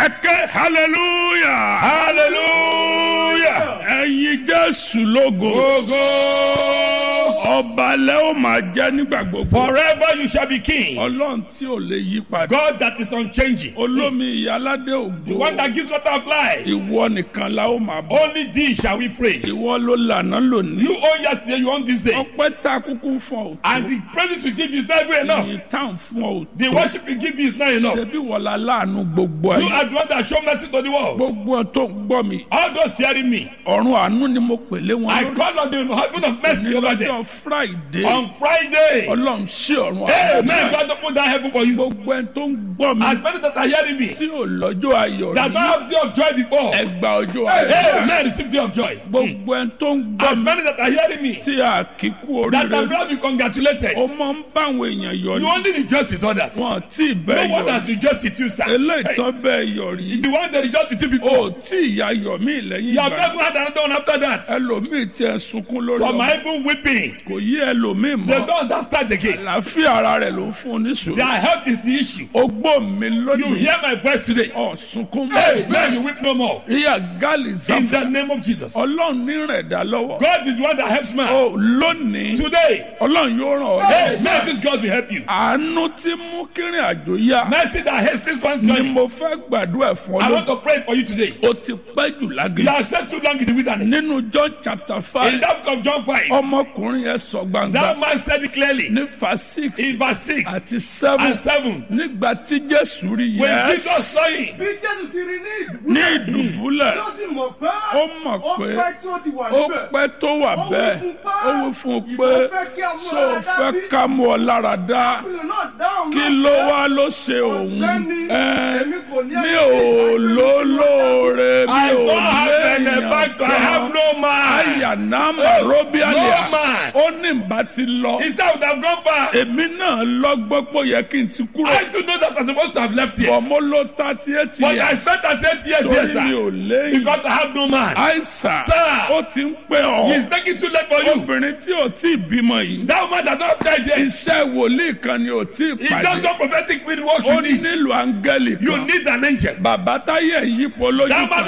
ẹ̀kẹ́ hallelujah hallelujah. ẹ̀yin jésù lógo Ogo. ọba lẹ́ ó máa jẹ́ nígbà gbogbo Forever you shall be king. ọlọ́run tí ò lè yí padà God that is unchanging. olómi ìyáládé The ògo one that gives water of life. ìwọ nìkan la ó máa bọ̀ Only thee shall we praise. ìwọ ló lànà lónìí You own yesterday, you own this day. ọpẹ́ tá a kúkú fún ọ And the praises we give you is never enough. ìyìn tá à ń fún ọ The worship we give you is not enough. ṣebí wọlá láàánú gbogbo You ayé are the one that show mercy to the world. gbogbo ẹ tó ń gbọ́ mi All those hearing me, ọ̀run àánú ni mo pè lé wọn I lórí call on the heaven of mercy over them. lọ́jọ́ friday On Friday, ọlọ́run sí ọ̀run Amen. God open that heaven for you. gbogbo ẹ tó ń gbọ́ mi As many that are hearing me, tí ò lọ́jọ́ ayọ̀ that rí don't have day of joy before, ẹgbà ọjọ́ ayọ̀ Amen. Receive day of joy. gbogbo ẹ tó ń gbọ́ As mi many that are hearing me, tí a kì í kú that oríire are not be congratulated. ó máa ń bá àwọn èèyàn yọ You ní only rejoice with others. No wọn tí ì bẹ́ẹ̀ one yọ has rejoiced with you, sir. eléyìí Hey, tán bẹ́ẹ̀ yọ rí the one that rejoiced with you ó before, tí ìyá yọ mí lẹ́yìn you have ìgbà never had another one after that. ẹlòmíì tí ẹ sunkún lórí Some ọmọ are even weeping. kò yí ẹlòmíì They mọ́ don't understand again. àlàáfíà ara rẹ̀ ló ń fún un ní sùúrù Their health is the issue. ogbó mi You lónìí hear my voice today. ọ̀sunkún Hey, man, you weep no more. ríà gáàlì In záfù the name of Jesus. ọlọ́run ní rẹ̀ dá lọ́wọ́ God is the one that helps man. ó lónìí Today, ọlọ́run yóò ràn ọ́ hey, lọ́wọ́ may this God will help you. àánú tí mú kírìn àjò yá Mercy that hastens one's ni journey. mo fẹ́ gbàdúrà fún ọ I lónìí want to pray for you today. ó ti pẹ́ jù You lágbè have stayed too long in the wilderness. nínú john chapter In five that book of John 5, ọmọkùnrin yẹn sọ gbangba that man said it clearly. ní fa six In verse 6 àti seven and 7, nígbà tí jésù rí when Jesus yẹs saw him, bí jésù ti rí ní ní ìdùbúlẹ̀ ìdùbúlẹ̀ tí ó sì mọ̀ pé ó mọ̀ ó pé pẹ́ tí ó ti wà ó níbẹ̀ pẹ́ tó wà Ó wí bẹ́ẹ̀ fún pé, ó wí fún un ìwọ pé fẹ́ kí a mú ṣó o ọ lára fẹ́ bí? ká mú ọ lára dá ọkùnrin náà dáhùn kí náà ló pé, wá ló ṣe òun Ọ̀gbẹ́ni, Ẹ́, èmi kò ní mi ẹni ò tí ìbá lólóore mi I ò don't have benefactor, I have léèyàn no man. àyànnámà Oh, róbíàlìà no man. ó ní bá ti lọ Instead, I would have gone far. èmi náà lọ́gbọ́n pé ó yẹ kí n ti kúrò I too know that I'm supposed to have left here. bọ̀ mo ló thirty eight But I years spent at eight years here, torí mi sir. ò léyìn Because I have no man. àìsàn Sir. ó ti ń pẹ́ ọ́ He's taking too late for you. obìnrin tí ò tí ì bímọ yìí That man that don't have child yet. iṣẹ́ wòlíì kan ni ò tí ì It's just pàdé some prophetic work ó you need. nílò áńgẹ́lì You kan need an angel. bàbá táyé yípo lójú That man kan